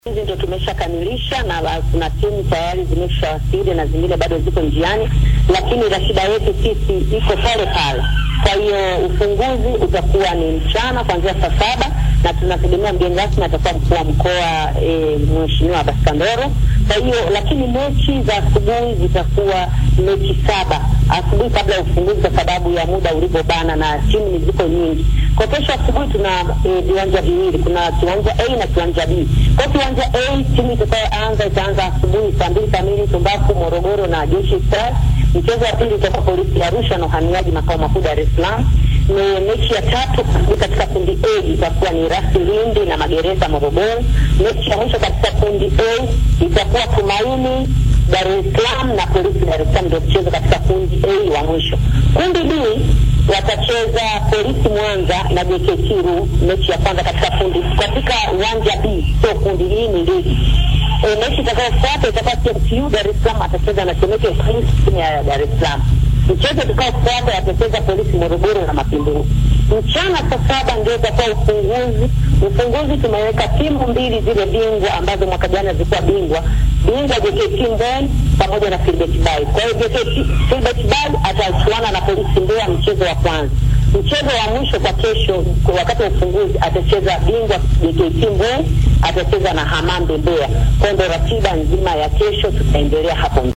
Hizi ndo tumeshakamilisha na kuna timu tayari zimeshawasili na zingine bado ziko njiani, lakini ratiba yetu sisi iko pale pale. Kwa hiyo ufunguzi utakuwa ni mchana kuanzia saa saba na tunategemea mgeni rasmi atakuwa mkuu wa mkoa e, Mheshimiwa Abbas Kandoro. Kwa hiyo lakini mechi za asubuhi zitakuwa mechi saba asubuhi kabla ya ufunguzi, kwa sababu ya muda ulivyobana na timu ni ziko nyingi. Kwa kesho asubuhi tuna viwanja e, viwili, kuna kiwanja A na kiwanja B. Kwa kiwanja A timu itakayoanza itaanza asubuhi saa mbili kamili Tumbaku, Morogoro na Jeshi Stars. Mchezo wa pili utakuwa Polisi ya Arusha na Uhamiaji makao makuu Dar es Salaam. Ni mechi ya tatu katika kundi A itakuwa ni Rasi Lindi na Magereza Morogoro. Mechi ya mwisho katika kundi A itakuwa Tumaini Dar es Salaam na Polisi Dar es Salaam, ndio mchezo katika kundi A wa mwisho. Kundi B watacheza Polisi Mwanza na JKT Ru, mechi ya kwanza katika kundi katika uwanja B, sio kundi hii, ni ligi. E, mechi itakayofuata itakuwa TMTU Dar es Salaam atacheza na Temeke Police timu ya Dar es Salaam. Mchezo utakaofuata watacheza Polisi Morogoro na Mapinduzi. Mchana saa saba ndio utakuwa ufunguzi. Ufunguzi tumeweka timu mbili zile bingwa ambazo mwaka jana zilikuwa bingwa bingwa JKT Mbeya pamoja na Filbert Bay. Kwa hiyo JKT Filbert Bay atachuana na Polisi Mbeya mchezo wa kwanza. Mchezo wa mwisho kwa kesho, kwa wakati wa ufunguzi, atacheza bingwa JKT Mbeya atacheza na Hamambe Mbeya. Kwa hiyo ndio ratiba nzima ya kesho, tutaendelea hapo.